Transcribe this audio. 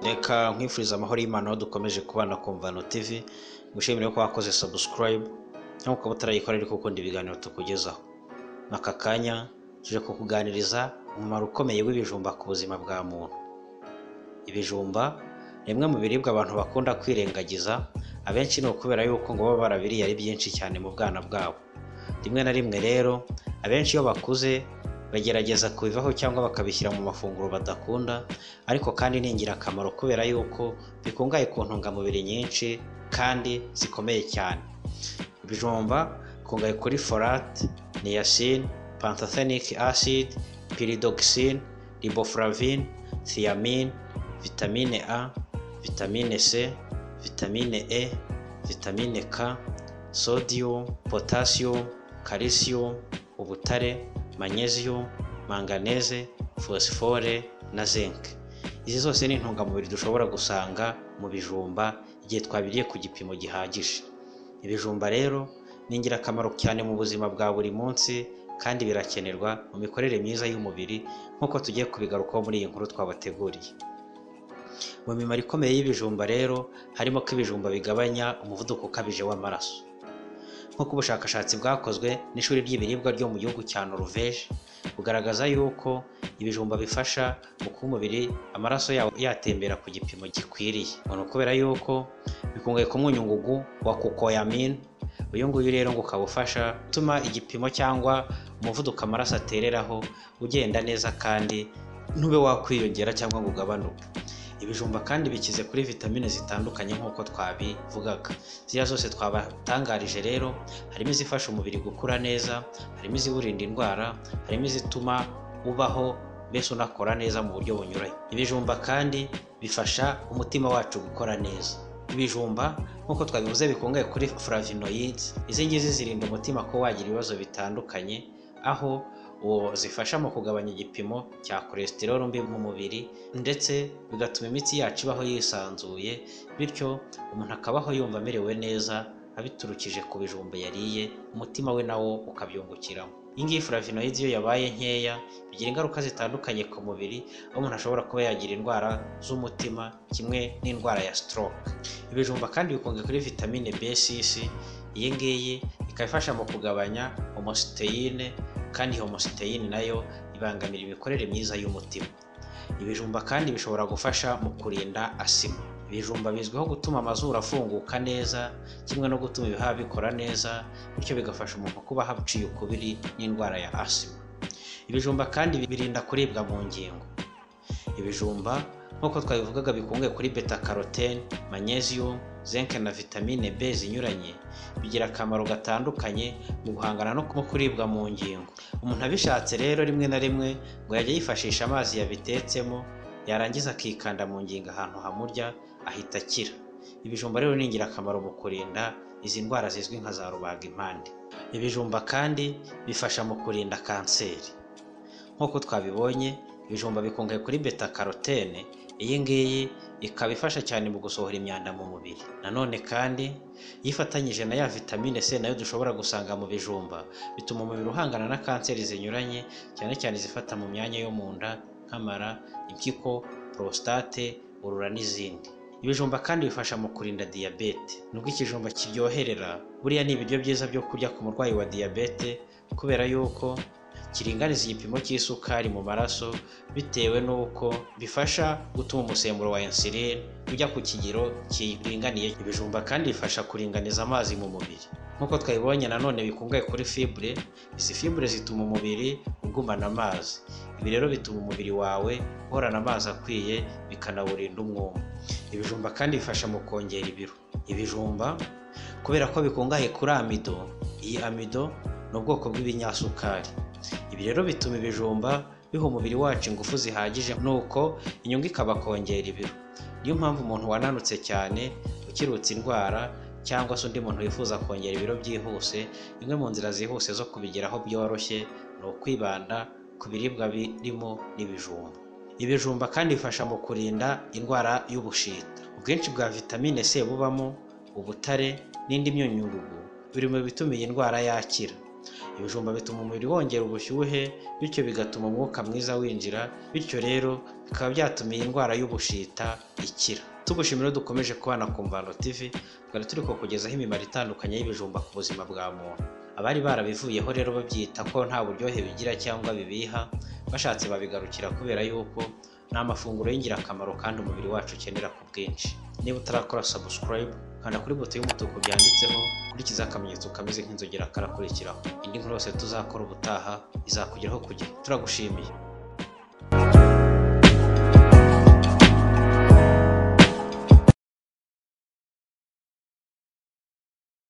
runaka nkwifuriza amahoro y'Imana aho dukomeje kubana ku Mvano TV gushimira ko wakoze subscribe nkuko utarayikora ariko ukunda ibiganiro tukugezaho aka kanya tuje kukuganiriza umumaro ukomeye w'ibijumba ku buzima bwa muntu ibijumba ni bimwe mu biribwa abantu bakunda kwirengagiza abenshi ni ukubera yuko ngo baba barabiriye ari byinshi cyane mu bwana bwabo rimwe na rimwe rero abenshi iyo bakuze bagerageza kubivaho cyangwa bakabishyira mu mafunguro badakunda ariko kandi ni ingirakamaro kubera yuko bikungahaye ku ntungamubiri nyinshi kandi zikomeye cyane ibijumba bikungahaye kuri folate niacine pantothenic acid pyridoxine riboflavin thiamine vitamine a vitamine c vitamine e vitamine k sodium potassium calcium ubutare magnesium manganese phosphore na zinc izi zose ni intungamubiri dushobora gusanga mu bijumba igihe twabiriye ku gipimo gihagije ibijumba rero ni ingirakamaro cyane mu buzima bwa buri munsi kandi birakenerwa mu mikorere myiza y'umubiri nk'uko tugiye kubigarukaho muri iyi nkuru twabateguriye mu mimaro ikomeye y'ibijumba rero harimo ko ibijumba bigabanya umuvuduko ukabije w'amaraso nk'uko ubushakashatsi bwakozwe n'ishuri ry'ibiribwa ryo mu gihugu cya Norvege bugaragaza yuko ibijumba bifasha mu kuba umubiri amaraso yawo yatembera ku gipimo gikwiriye ni ukubera yuko bikungahaye ku mwunyungugu wa kukoyamine uyu nguyu rero ngo ukaba ufasha gutuma igipimo cyangwa umuvuduko amaraso atereraho ugenda neza kandi ntube wakwiyongera cyangwa ngo ugabanuke ibijumba kandi bikize kuri vitamine zitandukanye nk'uko twabivugaga ziriya zose twabatangarije rero harimo izifasha umubiri gukura neza harimo iziwurinda indwara harimo izituma ubaho mbese unakora neza mu buryo bunyuranye ibijumba kandi bifasha umutima wacu gukora neza ibijumba nk'uko twabivuze bikungahaye kuri flavinoids izi ngizi zirinda umutima ko wagira ibibazo bitandukanye aho uwo zifasha mu kugabanya igipimo cya cholesterol mbi mu mubiri ndetse bigatuma imitsi yacu ibaho yisanzuye bityo umuntu akabaho yumva amerewe neza abiturukije ku bijumba yariye umutima we nawo ukabyungukiramo iyi ngiyi flavinoids iyo yabaye nkeya bigira ingaruka zitandukanye ku mubiri aho umuntu ashobora kuba yagira indwara z'umutima kimwe n'indwara ya stroke ibijumba kandi bikungahaye kuri vitamine B6 iyi ngiyi ikaba ifasha mu kugabanya homositeyine kandi homositeyine nayo ibangamira imikorere myiza y'umutima ibijumba kandi bishobora gufasha mu kurinda asima ibijumba bizwiho gutuma amazuru afunguka neza kimwe no gutuma ibihaha bikora neza bityo bigafasha umuntu kuba haciye ukubiri n'indwara ya asima ibijumba kandi birinda kuribwa mu ngingo ibijumba nk'uko twabivugaga bikungahaye kuri beta carotene magnesium zinc na vitamine B zinyuranye bigira akamaro gatandukanye mu guhangana no kuribwa mu ngingo umuntu abishatse rero rimwe na rimwe ngo yajya yifashisha amazi yabitetsemo yarangiza akikanda mu ngingo ahantu hamurya ahita akira ibijumba rero ni ingirakamaro mu kurinda izi ndwara zizwi nka za rubagimpande ibijumba kandi bifasha mu kurinda kanseri nk'uko twabibonye ibijumba bikungahaye kuri beta carotene iyi ngiyi ikaba ifasha cyane mu gusohora imyanda mu mubiri nanone kandi iyo ifatanyije na ya vitamine c nayo dushobora gusanga mu bijumba bituma umubiri uhangana na kanseri zinyuranye cyane cyane izifata mu myanya yo mu nda nk'amara impyiko porositate urura n'izindi ibijumba kandi bifasha mu kurinda diyabete nubwo ikijumba kiryoherera buriya ni ibiryo byiza byo kurya ku murwayi wa diyabete kubera yuko kiringaniza igipimo cy'isukari mu maraso bitewe n'uko bifasha gutuma umusemburo wa insuline ujya ku kigero kiringaniye ibijumba kandi bifasha kuringaniza amazi mu mubiri nk'uko twabibonye nanone bikungahaye kuri fibure izi fibure zituma umubiri ugumana amazi ibi rero bituma umubiri wawe uhorana amazi akwiye bikanawurinda umwuma ibijumba kandi bifasha mu kongera ibiro ibijumba kubera ko bikungahaye kuri amido iyi amido ni ubwoko bw'ibinyasukari ibi rero bituma ibijumba biha umubiri wacu ingufu zihagije nuko inyungu ikabakongera ibiro niyo mpamvu umuntu wananutse cyane ukirutsa indwara cyangwa se undi muntu wifuza kongera ibiro byihuse imwe mu nzira zihuse zo kubigeraho byoroshye ni ukwibanda ku biribwa birimo n'ibijumba ibijumba kandi bifasha mu kurinda indwara y'ubushita ubwinshi bwa vitamine c bubamo ubutare n'indi myunyungugu biri mu bituma iyi ndwara yakira ibijumba bituma umubiri wongera ubushyuhe bityo bigatuma umwuka mwiza winjira bityo rero bikaba byatuma iyi ndwara y'ubushita ikira tugushimira dukomeje kubana ku mvano tv twari turi kukugezaho imimaro itandukanye y'ibijumba ku buzima bwa muntu abari barabivuyeho rero babyita ko nta buryohe bigira cyangwa bibiha bashatse babigarukira kubera yuko ni amafunguro y'ingirakamaro kandi umubiri wacu ukenera ku bwinshi niba utarakora subscribe kanda kuri buto y'umutuku byanditseho kurikiza akamenyetso kameze nk'inzogera karakurikiraho indi nkuru yose tuzakora ubutaha izakugeraho ku gihe turagushimiye